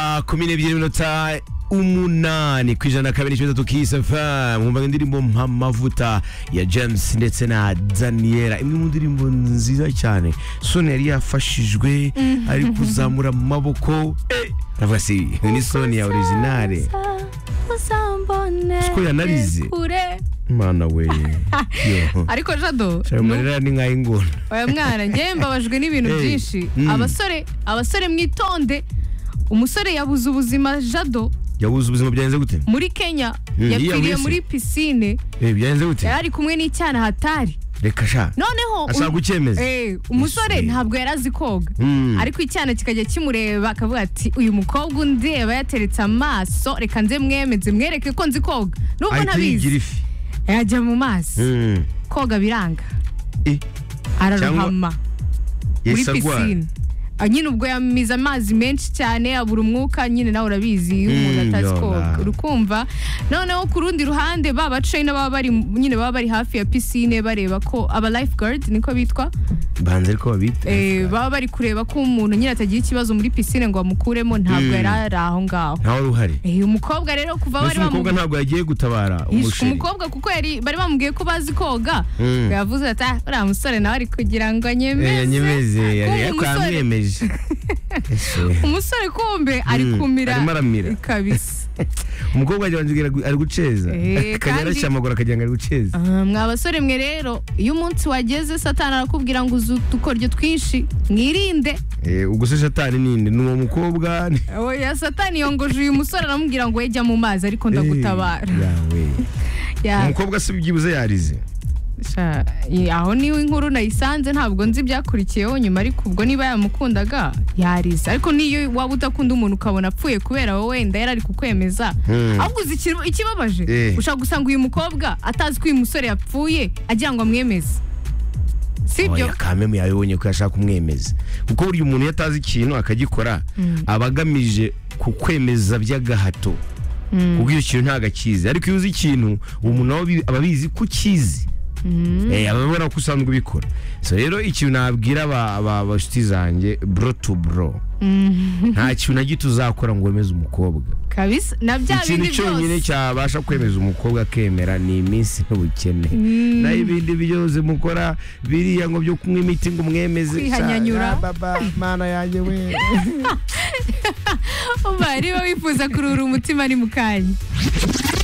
saa kumi n'ebyiri n'iminota umunani ku ijana na kabiri n'ikibazo tukisafam nkumva indirimbo mpamavuta ya james ndetse na daniela imwe mu ndirimbo nziza cyane soni yari yafashijwe ari kuzamura amaboko eh, aravuga si ni soni ya originale uzambone Siko yanarize. kure mana we Yo. ariko jado Shari amarira ni nk'ay'ingona oya mwana njyewe mbabajwe n'ibintu Hey. byinshi Mm. abasore abasore mwitonde umusore yabuze ubuzima jado yabuze ubuzima byagenze gute muri kenya Mm, yapfiriye yiyahuriyese. muri pisine Eh, byagenze gute yari ari kumwe n'icyana hatari reka sha noneho um- ashaka kucyemeza Eh, umusore Ese. ntabwo yari azi koga Mm. ariko icyana kikajya kimureba akavuga ati uyu mukobwa undeba yateretse amaso reka nze mwemeze mwereke ko nzi koga nubwo ahita yigira ntabizi ifi yajya mu mazi Mm. koga biranga Eh, ararohama muri yesi arwara. pisine Ah, nyine ubwo yamize amazi menshi cyane abura umwuka nyine nawe urabizi iyo umuntu Mm, atazi yona. koga urukumva noneho ku rundi ruhande ba bacayi n'ababa bari nyine baba bari hafi ya pisine bareba ko aba lifeguard niko bitwa banze ariko babita Eh, baba bari kureba ko umuntu nyine atagira ikibazo muri pisine ngo bamukuremo ntabwo Mm. yari ari aho ngaho ntawe uruhari Eh, umukobwa rero kuva mbese bari bamu- umukobwa ntabwo yagiye gutabara Yishwe umusheri umukobwa kuko yari bari bamubwiye ko bazi koga Mm. yavuze ati "Ah, uriya musore nawe ari kugira ngo Eh, yanyemeze anyemeze yari- Kumbe ariko umusore- yamwemeje Ese, umusore kumbe ari Mm, kumira arimo aramira. kabisa umukobwa ajya wanjye ari guceza Eh, akajya kandi- arashya amaguru akagira ngo ari guceza Ah, mwa basore mwe rero iyo umunsi wageze satani arakubwira ngo uzu utukoryo twinshi mwirinde Eh, ubwo se shatani ninde ni uwo mukobwa ni- oya satani yongoje uyu musore aramubwira ngo ejya mu mazi ariko Eh, ndagutabara yawe Ya- umukobwa se byibuze yarize sha, i- aho niwe inkuru nayisanze ntabwo nzi ibyakurikiyeho nyuma ariko ubwo niba yamukundaga yariza ariko n'iyo waba udakunda umuntu ukabona apfuye kubera wowe wenda yari ari kukwemeza Mm. ahubwo uzi ikiro- ikibabaje Eh. ushobora gusanga uyu mukobwa atazi ko uyu musore yapfuye agira ngo amwemeze sibyo oya kamemu yabibonye ko yashaka kumwemeza kuko burya umuntu iyo atazi ikintu akagikora aba agamije kukwemeza by'agahato kuko iyo kintu ntabwo akizi ariko iyo uzi ikintu uwo muntu aba abi- aba abizi ko ukizi Eh, aba abona ko usanzwe ubikora so rero ikintu nabwira aba- aba- abashuti zanjye bro to bro nta kintu na gito uzakora ngo wemeze umukobwa kabisa na bya ikintu bindi cyonyine byose cyabasha kwemeza umukobwa akemera ni iminsi n'ubukene naho ibindi byose mukora biriya ngo byo kunywa imiti ngo mwemeze Ya Kwihanyanyura. baba mana yanjye we umva niba wifuza kurura umutima ni mu kanya